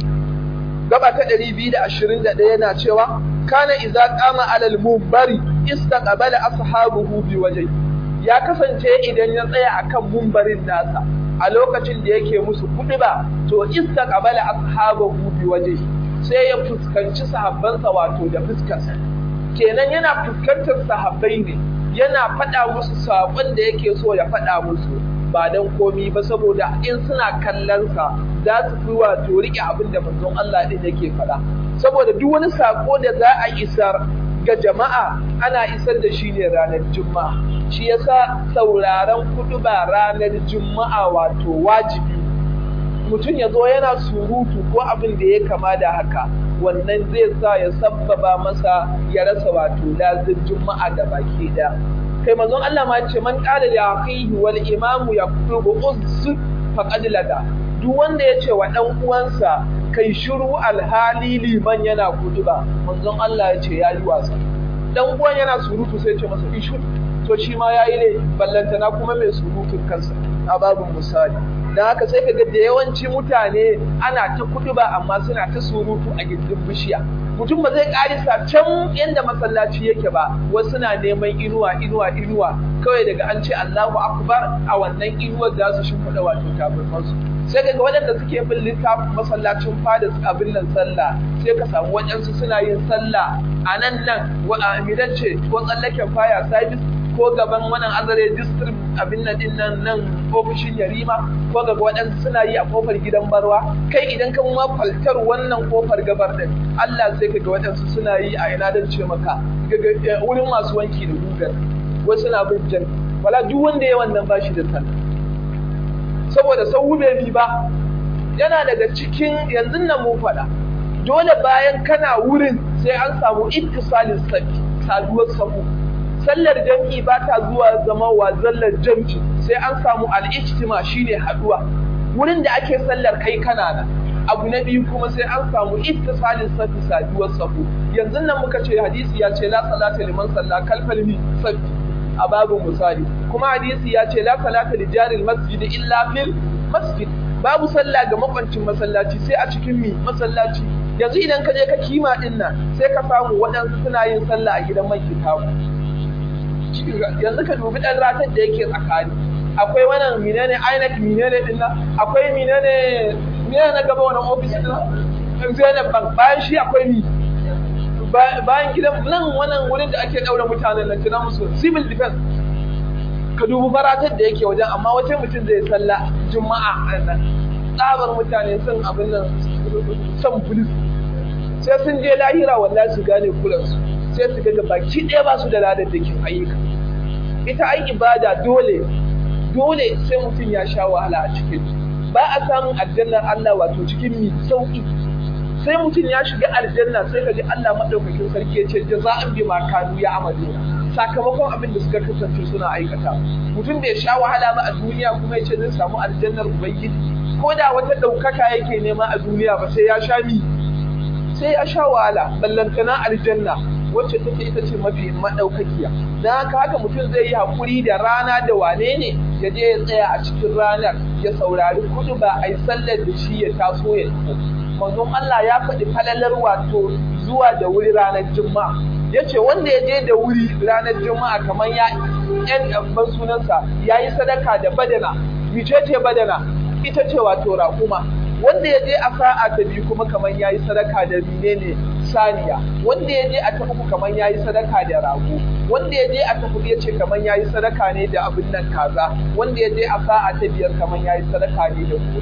gaba ta 221 yana cewa kana idza qama alal munbari istaqbala ashabuhu bi wajhi ya kasance idan ya tsaya akan mumbarin nasa a lokacin da yake musu kuɗi ba to istaqbala ashabahu bi wajhi sai ya fuskanci sahabbansa wato da fuskarsa kenan yana fuskantar sahabbai ne yana faɗa musu saƙon da yake so ya faɗa musu ba dan komi ba saboda in suna kallon sa za su fi wato riƙe abin da manzon Allah din yake faɗa saboda duk wani saƙo da za a isar ga jama'a ana isar da shi ne ranar juma'a shi yasa sauraron kuduba ranar juma'a wato wajibi mutum ya zo yana surutu ko abin da ya kama da haka wannan zai sa ya sabbaba masa ya rasa wato lazin juma'a da baki da kai manzon Allah ma ce man qala li akhihi wal imamu yakubu uz faqad lada duk wanda ya ce wa dan uwansa kai shiru alhali liman yana kuduba manzon Allah ya ce yayi wasa dan uwan yana surutu sai ce masa ishu to shi ma yayi ne ballantana kuma mai surutun kansa a babin misali dan haka sai ka ga da yawanci mutane ana ta kuduba amma suna ta surutu a gindin bishiya mutum ba zai karisa can inda masallaci yake ba wasu na neman inuwa inuwa inuwa kawai daga an ce Allahu akbar a wannan inuwar za su shimfiɗa wato tabarmansu sai kaga waɗanda suke bin littafin masallacin fada abin nan sallah sai ka samu waɗansu suna yin sallah a nan nan wa amidan ce ko tsallaken fire service ko gaban wannan azare district abin nan din nan nan ofishin yarima ko gaba waɗansu suna yi a kofar gidan barwa kai idan ka ma faltar wannan kofar gabar din Allah sai kaga waɗansu suna yi a ina dan ce maka wurin masu wanki da gugar wasu na bin jan wala duk wanda ya wannan bashi da sallah saboda sau bai bi ba yana daga cikin yanzu nan mun faɗa dole bayan kana wurin sai an samu ittisalin sabi saduwar sabu sallar jam'i ba ta zuwa zama wa zallar jam'i sai an samu al'ijtima shine haduwa wurin da ake sallar kai kana nan abu na biyu kuma sai an samu ittisalin sabi saduwar sabu yanzu nan muka ce hadisi ya ce la salata liman salla kalfal mi sabi a babu misali kuma hadisi ya ce la salata li jaril masjid illa fil masjid babu sallah ga makwancin masallaci sai a cikin mi masallaci yanzu idan ka je ka kima din nan sai ka samu waɗansu suna yin sallah a gidan mai kitabu yanzu ka dubi ɗan ratar da yake tsakani akwai wannan menene INEC menene din nan akwai menene menene na gaba wannan office din nan Zainab Bank bayan shi akwai mi bayan gidan nan wannan wurin da ake daura mutanen nan tana musu civil defense ka dubi faratar da yake wajen amma wata mutum zai salla juma'a a nan tsabar mutane sun abin nan son polis sai sun je lahira wallahi su gane kulansu sai su ga baki ɗaya ba su da ladar da ke ayyuka ita ai ibada dole dole sai mutum ya sha wahala a cikin ba a samun aljannar Allah wato cikin mi sauki sai mutum ya shiga aljanna sai ka ji Allah madaukakin sarki ya ce jaza'an bima kanu ya amaluna sakamakon abin da suka kasance suna aikata mutum bai sha wahala ba a duniya kuma ya ce zai samu aljannar ubangiji ko da wata ɗaukaka yake nema a duniya ba sai ya sha mi sai ya sha wahala ballantana aljanna wacce take ita ce mafi madaukakiya dan haka haka mutum zai yi hakuri da rana da wane ne ya je ya tsaya a cikin ranar ya saurari kudu ba a yi sallar da shi ya taso ya tafi manzon Allah ya faɗi falalar wato zuwa da wuri ranar juma'a ya ce wanda ya je da wuri ranar juma'a kamar ya yan ban sunansa ya yi sadaka da badana mice ce badana ita ce wato raƙuma wanda ya je a sa'a ta biyu kuma kamar ya yi sadaka da menene saniya wanda ya je a ta uku kamar ya yi sadaka da rago wanda ya je a ta hudu ya ce kamar ya yi sadaka ne da abin nan kaza wanda ya je a sa'a ta biyar kamar ya yi sadaka ne da kuɗi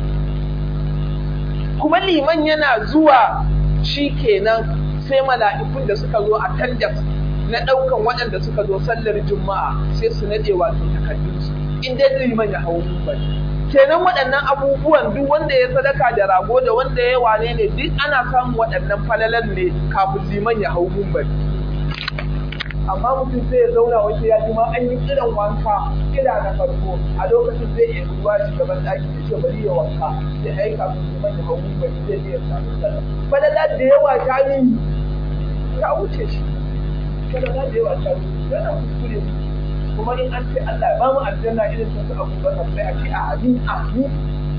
kuma liman yana zuwa shi kenan sai mala'ikun da suka zo a tandas na ɗaukan waɗanda suka zo sallar juma'a sai su naɗe wato takardunsu in dai liman ya hau bari kenan waɗannan abubuwan duk wanda ya sadaka da rago da wanda ya wane ne duk ana samun waɗannan falalan ne kafin liman ya hau bari amma mutum zai ya zauna wace ya ji ma an yi kiran wanka kira na farko a lokacin zai iya ruwa shi gaban ɗaki da ce bari ya wanka ya aika su liman ya hau bari zai iya samu sallah falala da yawa ta yi ta wuce shi falala da yawa ta wuce yana kuskure kuma in an ce Allah ya ba mu aljanna irin sun su abubakar sai a ce a amin amin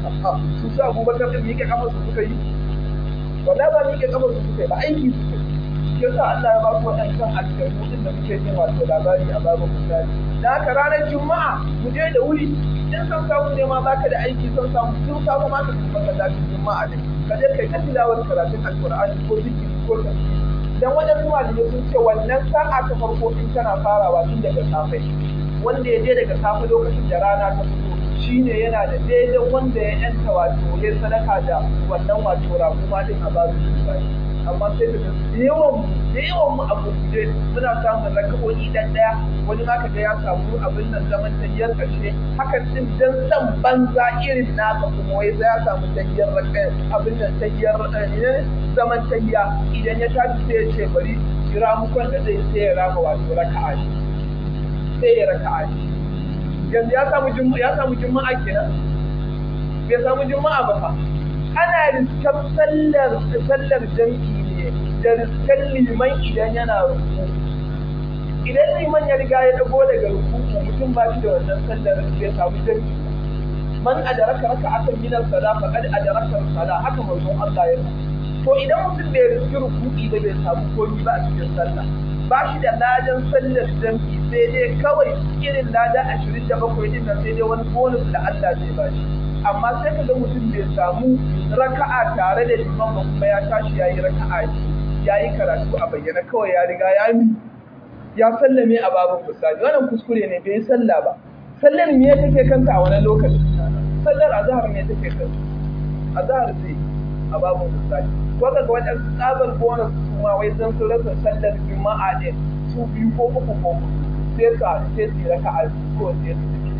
su su abubakar din miƙe kamar su suka yi wala ba miƙe kamar su suka yi ba aiki suka yi yasa Allah ya ba su waɗancan aljannu din da muke jin wato labari a babu misali da haka ranar juma'a mu je da wuri in san samu ne ma baka da aiki son samu tun samu ma ka tafi masallacin juma'a ne ka je kai ta tilawar karatun alqur'ani ko zikiri ko tafsiri dan wajen zuwa da sun ce wannan sa'a ta farko in tana farawa tun daga safe wanda ya je daga safe lokacin da rana ta fito shine yana da daidai wanda ya yanta wato ya sadaka da wannan wato raguma din a babu misali amma sai da yawan da yawan mu a gurguje muna samun rakabo'i dan daya wani ma kaga ya samu abin nan zaman tayyar karshe hakan din dan san banza irin naka kuma wai ya samu tayyar abin nan tayyar ne zaman tayya idan ya tashi sai ya ce bari jira mukon da zai sai ya rama wato raka'a sai ya raka'a yanzu ya samu juma'a ya samu juma'a kenan bai samu juma'a ba fa ana riskan sallar sallar jam'i ne da riskan liman idan yana ruku idan liman ya riga ya dago daga ruku mutum ba shi da wannan sallar bai samu jam'i man adaraka raka akan minar sala faqad adaraka sala haka manzon Allah ya to idan mutum bai riski ruku'i ba bai samu komai ba a cikin sallah ba shi da ladan sallar jam'i sai dai kawai irin lada ashirin da bakwai din nan sai dai wani bonus da Allah zai ba shi amma sai ka ga mutum bai samu raka'a tare da liman ba kuma ya tashi ya yi raka'a ya yi karatu a bayyana kawai ya riga ya mi ya sallame a babin misali wannan kuskure ne bai yi sallah ba sallar me take kanka a wani lokaci sallar azhar ne take kanka azhar sai a babin misali ko ga wajen tsabar bonus kuma wai zan su rasa sallar juma'a ne su biyu ko uku ko sai ka sai su raka'a ko sai su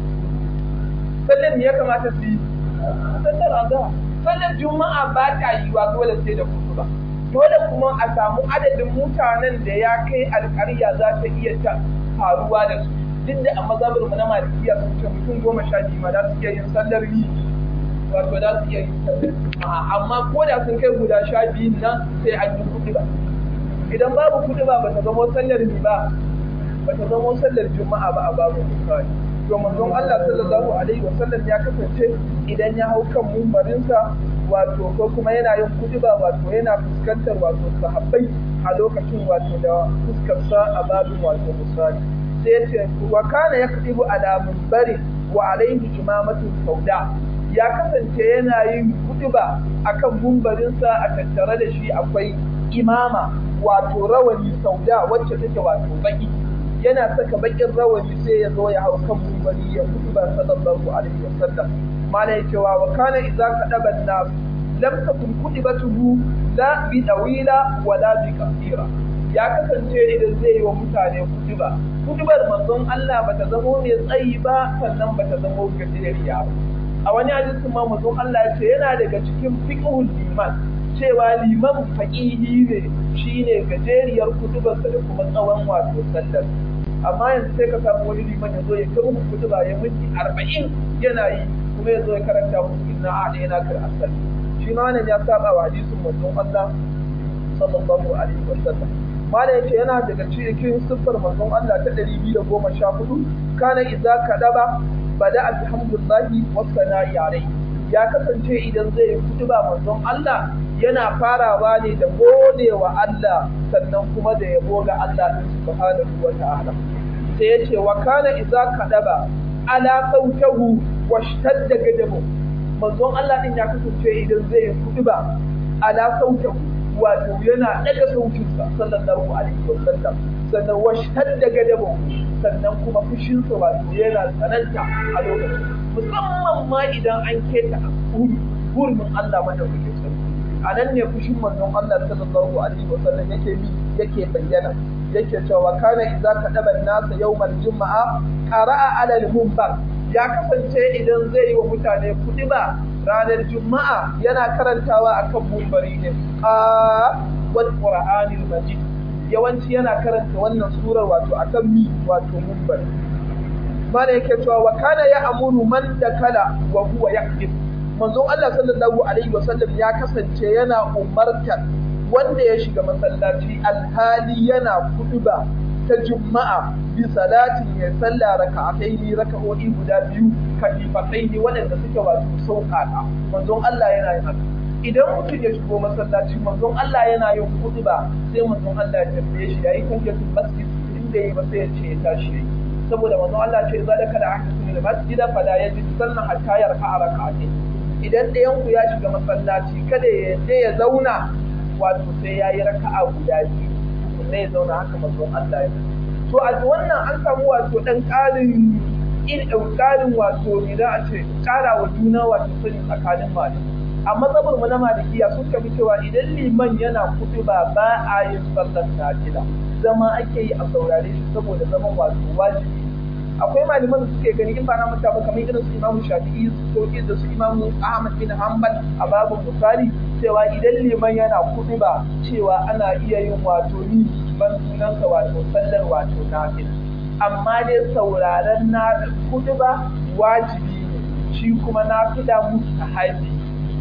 sallar me ya kamata su yi sallar azhar sallar juma'a ba ta yi wa dole sai da kutuba dole kuma a samu adadin mutanen da ya kai alƙarya za ta iya ta faruwa da su duk da a mazhabar mu na malikiya sun ce mutum goma sha biyu ma za su iya yin sallar yi wato za su iya yin sallar juma'a amma ko da sun kai guda sha biyun nan sai an yi kuɗi ba idan babu kuɗi ba ba ta zama sallar ni ba ba ta zama sallar juma'a ba a babu misali to manzon Allah sallallahu alaihi wasallam ya kasance idan ya hau kan mumbarinsa wato ko kuma yana yin kutuba wato yana fuskantar wato sahabbai a lokacin wato da fuskarsa a babin wato misali sai ya ce wa kana yaktibu ala munbari wa alaihi imamatu sauda ya kasance yana yin kutuba akan mumbarinsa a tattare da shi akwai imama wato rawani sauda wacce take wato baki yana saka bakin rawani sai ya zo ya hau kan mumbari ya kutuba sallallahu alaihi wasallam mala ya cewa wa kana idza kadaba an-nas lam takun kutibatuhu la bi dawila wa la bi qasira ya kasance idan zai yi wa mutane kutuba kutubar manzon Allah bata zamo mai tsayi ba sannan bata zamo gajeriya ba a wani hadisin ma manzon Allah ya ce yana daga cikin fiqhul iman cewa liman faƙihi ne shine gajeriyar kutubarsa da kuma tsawon wato sallar amma yanzu sai ka samu wani liman ya zo ya kai muku kutuba ya minti arba'in yana yi kuma ya zo ya karanta muku inna a da yana kar asali shi ma wannan ya saba wa hadisin manzon Allah sallallahu alaihi wasallam mala yace yana daga cikin siffar manzon Allah ta 214 kana idza kadaba bada alhamdulillahi wa sana'i alayhi ya kasance idan zai kutuba manzon Allah yana farawa ne da gode wa Allah sannan kuma da yabo ga Allah subhanahu wa ta'ala sai yace wa kana idza kadaba ala sautahu washtadda gadabu manzon Allah din ya kasance idan zai kutuba ala sautahu wato yana daga sautinsa sallallahu alaihi wa sallam sannan washtadda gadabu sannan kuma fushinsa wato yana tsananta a lokacin musamman ma idan an keta hurumin Allah madaukakin sarki a nan ne fushin manzon Allah sallallahu alaihi wa sallam yake bi yake bayyana yake cewa kana idza kadaba nasa yawmal juma'a qara'a ala al-munbar ya kasance idan zai yi wa mutane kudiba ranar juma'a yana karantawa akan mumbari ne a wal qur'anil majid yawanci yana karanta wannan surar wato akan mi wato mumbari mana yake cewa wa kana ya amuru man dakala wa huwa yakzib manzon Allah sallallahu alaihi wasallam ya kasance yana umartar wanda ya shiga masallaci alhali yana kuduba ta juma'a bi salatin ya salla raka'ataini raka'o'i guda biyu kafifataini waɗanda suke wato sauƙaƙa manzon Allah yana yin haka idan mutum ya shigo masallaci manzon Allah yana yin kuduba sai manzon Allah ya tambaye shi yayi tahiyatul masjid inda yayi ba sai ya ce ya tashi yayi saboda manzon Allah ce za da kada aka tuni masjida fala yajid sannan hatta yarka raka'ataini idan ɗayan ku ya shiga masallaci kada ya je ya zauna wato sai ya yi raka'a guda biyu tukunna ya zauna haka mazon Allah ya to a wannan an samu wato ɗan ƙarin ƙarin wato ne za a ce ƙara wa juna wato sani tsakanin malamai a matsabar mu na malikiya sun kafi cewa idan liman yana kuɗi ba ba a yin sallar nafila zama ake yi a saurare shi saboda zaman wato wajibi akwai malaman da suke gani in ba na manta ba kamar irin su Imam Shafi'i ko da su Imam Ahmad bin Hanbal a babin misali cewa idan liman yana kuɗi ba cewa ana iya yin wato ni ban sunansa wato sallar wato nafila amma dai sauraren na kuɗi ba wajibi ne shi kuma nafila mustahabi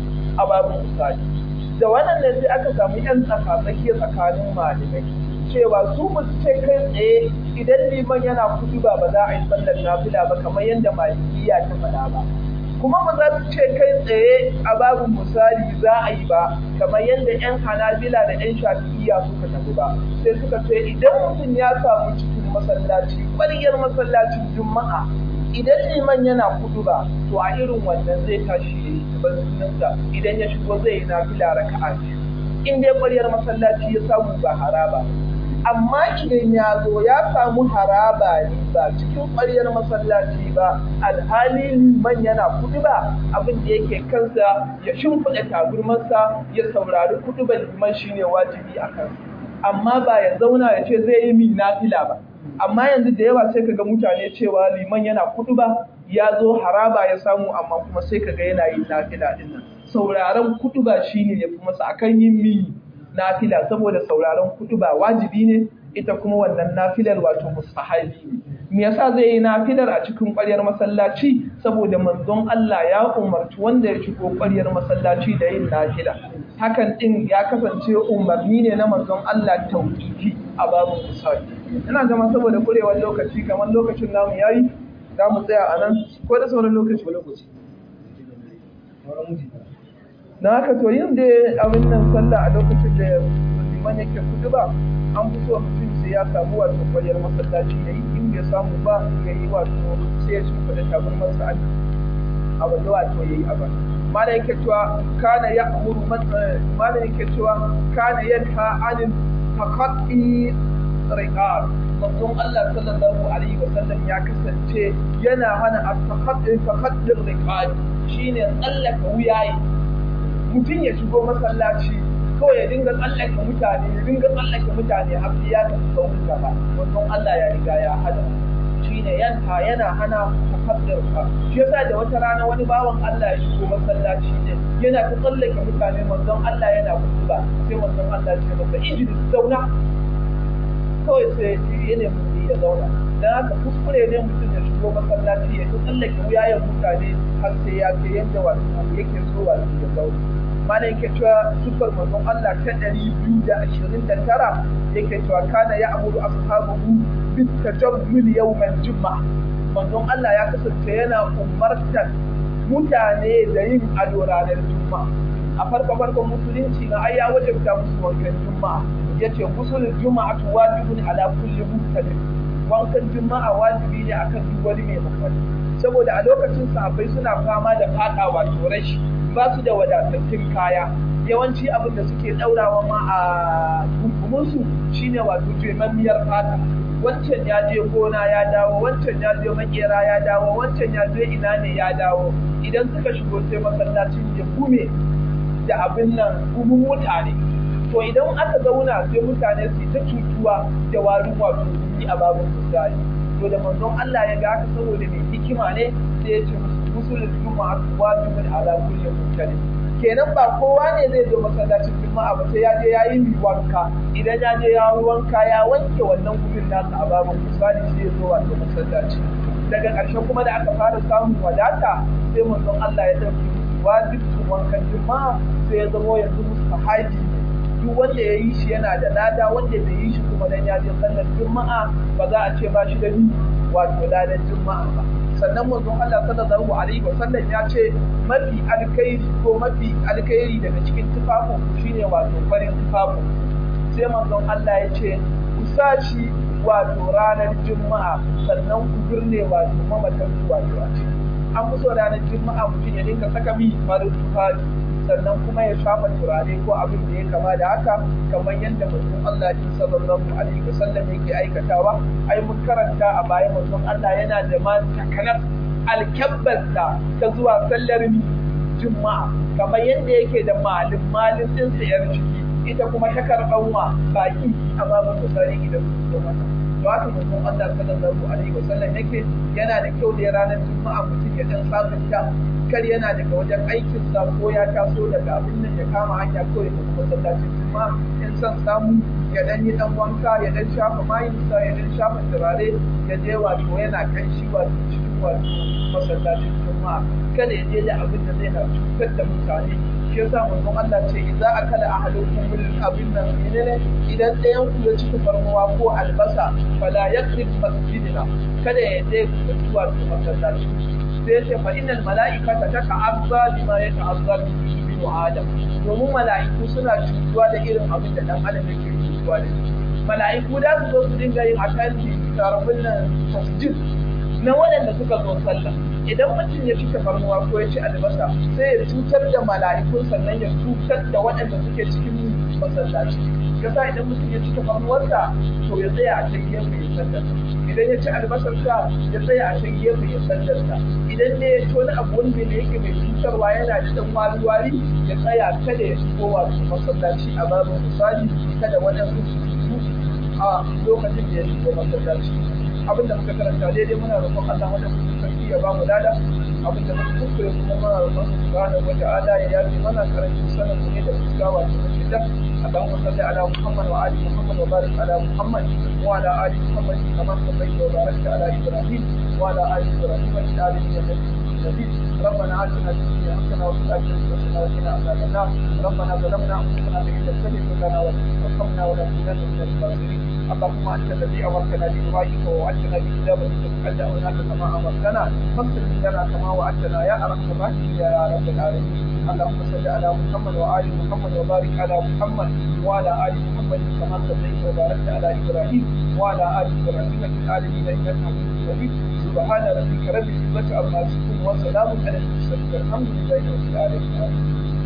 a babin misali da wannan ne sai aka samu yan tsaka-tsaki tsakanin malamai cewa su ba su ce kai tsaye idan liman yana kudu ba ba za a yi sallar nafila ba kamar yadda malikiya ta faɗa ba kuma ba za su ce kai tsaye a babu misali za a yi ba kamar yadda yan hanabila da yan shafi'iya suka tafi ba sai suka ce idan mutum ya samu cikin masallaci ƙwariyar masallacin juma'a idan liman yana kudu ba to a irin wannan zai tashi ya yi sunansa idan ya shigo zai yi nafila raka'a in dai ƙwariyar masallaci ya samu ba haraba amma idan ya zo ya samu haraba ne ba cikin ƙwaryar masallaci ba alhali liman yana kudu ba abin da yake kansa ya shimfiɗa taburmarsa ya saurari kudu ba liman shine wajibi a kansa amma ba ya zauna ya ce zai yi min nafila ba amma yanzu da yawa sai kaga mutane cewa liman yana kudu ba ya zo haraba ya samu amma kuma sai kaga yana yin nafila din nan sauraron kudu ba shine ya fi masa akan yin mini nafila saboda sauraron kutuba wajibi ne ita kuma wannan nafilar wato mustahabi ne me yasa zai yi nafilar a cikin ƙwaryar masallaci saboda manzon Allah ya umarci wanda ya shigo ƙwaryar masallaci da yin nafila hakan din ya kasance umarni ne na manzon Allah tauqifi a babu misali ina gama saboda kurewar lokaci kamar lokacin namu yayi za mu tsaya a nan ko da sauran lokaci lokaci na haka to yin da abin nan sallah a lokacin da liman yake kudu ba an fi so mutum sai ya samu wato kwaliyar masallaci ya yi in bai samu ba ya yi wato sai ya shimfa da tabar masa an a wanda wato ya yi a ba mana yake cewa kana ya amuru mana yake cewa kana yanha anil taqatti riqab manzon Allah sallallahu alaihi wa sallam ya kasance yana hana at-taqatti taqatti riqab shine tsallaka wuyaye mutum ya shigo masallaci kawai ya dinga tsallake mutane ya dinga tsallake mutane har sai ya tafi saurin gaba wannan Allah ya riga ya hada shine yanta yana hana muhaddir ka shi yasa da wata rana wani bawan Allah ya shigo masallaci ne yana ta tsallake mutane manzon Allah yana kutuba sai manzon Allah ya ce masa idris zauna kawai sai ya nemi ya zauna dan haka kuskure ne mutum ya shigo masallaci ya ta tsallake wuyayen mutane har sai ya kai yadda wato yake so wato ya zauna mana yake cewa sufar manzon Allah ta ɗari biyu da ashirin da tara yake cewa kana ya amuru ashabahu bit tajammul yawmal juma'a manzon Allah ya kasance yana umartar mutane da yin ado ranar juma'a a farko farkon musulunci na ai ya wajabta musu wankan juma'a yace gusulul juma'atu wajibun ala kulli muhtadim wankan juma'a wajibi ne akan duk wani mai mummuni saboda a lokacin sahabbai suna fama da fadawa to rashi ba su da wadatattun kaya yawanci abin da suke ɗaurawa ma a kunkumunsu shine wato jemammiyar fata wancan ya je gona ya dawo wancan ya je makera ya dawo wancan ya je ina ne ya dawo idan suka shigo sai masallacin ya gume da abin nan gumin mutane to idan aka zauna sai mutane su ta cutuwa da warin wato a babin misali to da manzon Allah ya ga haka saboda mai hikima ne sai ya ce musu musulun juma'a wajibun ala kulli mutalib kenan ba kowa ne zai zo masallacin juma'a ba sai ya je ya yi wanka idan ya je ya yi wanka ya wanke wannan gumin nasa a babin misali sai ya zo wato masallaci daga ƙarshe kuma da aka fara samun wadata sai manzon Allah ya ɗauki wajibcin wankan juma'a sai ya zama yanzu musu haji duk wanda ya yi shi yana da lada wanda bai yi shi kuma dan ya je sallar juma'a ba za a ce ba shi da ni wato ladan juma'a ba sannan manzon Allah sallallahu alaihi wa sallam ya ce mafi alkhairi ko mafi alkhairi daga cikin tufafin ku shine wato farin tufafin sai manzon Allah ya ce ku sashi wato ranar juma'a sannan ku birne wato mamatan ku wato a ciki an fi so ranar juma'a mutum ya dinga saka mi farin tufafi sannan kuma ya shafa turare ko abin da ya kama da haka kamar yadda manzon Allah din sallallahu alaihi wasallam yake aikatawa ai mun karanta a baya manzon Allah yana da ma takanar alkabbarsa ta zuwa sallar juma'a kamar yadda yake da malin malin din sayar ciki ita kuma ta karban wa baki a babu misali idan sun zo mata to haka manzon Allah sallallahu alaihi wasallam yake yana da kyau da ranar juma'a mutum ya dan sabunta kar yana daga wajen aikinsa ko ya taso daga abin nan ya kama hanya ko ya tafi masallacin juma'a in son samu ya dan yi dan wanka ya dan shafa mayinsa ya dan shafa turare ya je wato yana kan shi wato cikin wato masallacin juma'a kada ya je da abin da zai na cutar da mutane shi yasa manzon Allah ce idza akala ahadukum bil abin nan menene idan ɗayan ku ya ci tafarnuwa ko albasa fala yaqrib masjidina kada ya je zuwa masallaci sai ya ce fa innal mala'ikata tata'azza bima yata'azza bi adam domin mala'iku suna cutuwa da irin abin da dan adam yake cutuwa da shi mala'iku da su zo su dinga yin akanti tarabin nan tasjid na waɗanda suka zo sallah idan mutum ya ci tafarnuwa ko ya ci albasa sai ya cutar da mala'ikun sannan ya cutar da waɗanda suke cikin masallaci yasa idan mutum ya ci tafarnuwarsa to ya tsaya a can gefe ya sallarsa idan ya ci albasarsa ya tsaya a can gefe ya sallarsa idan ne ya ci wani abu wanda ne yake mai cutarwa yana da dan wari wari ya tsaya kada ya shigo wato masallaci a babin misali kada waɗansu su a lokacin da ya shigo masallaci abinda muka karanta daidai muna roƙon Allah wanda muka sarki ya ba mu lada abinda muka kuskure kuma muna roƙon subhanahu wa ta'ala ya yafi mana karancin sanin mu ne da fuskawa da shidda اللهم صل على محمد وعلى محمد وبارك على محمد وعلى ال محمد كما صليت وباركت على ابراهيم وعلى ال ابراهيم في العالمين انك حميد ربنا اتنا في الدنيا حسنه وفي الاخره حسنه وقنا عذاب النار ربنا ظلمنا انفسنا بان لم تغفر لنا وترحمنا ولنكونن من الخاسرين اللهم انت الذي امرتنا بدعائك ووعدتنا باجابتك فدعوناك كما امرتنا فاغفر لنا كما وعدتنا يا ارحم الراحمين يا رب العالمين اللهم صل على محمد وآل محمد وبارك على محمد وعلى آل محمد كما صليت وباركت على إبراهيم وعلى آل إبراهيم في العالمين إنك حميد مجيد سبحان ربك رب العزة عما يصفون وسلام على المرسلين والحمد لله رب العالمين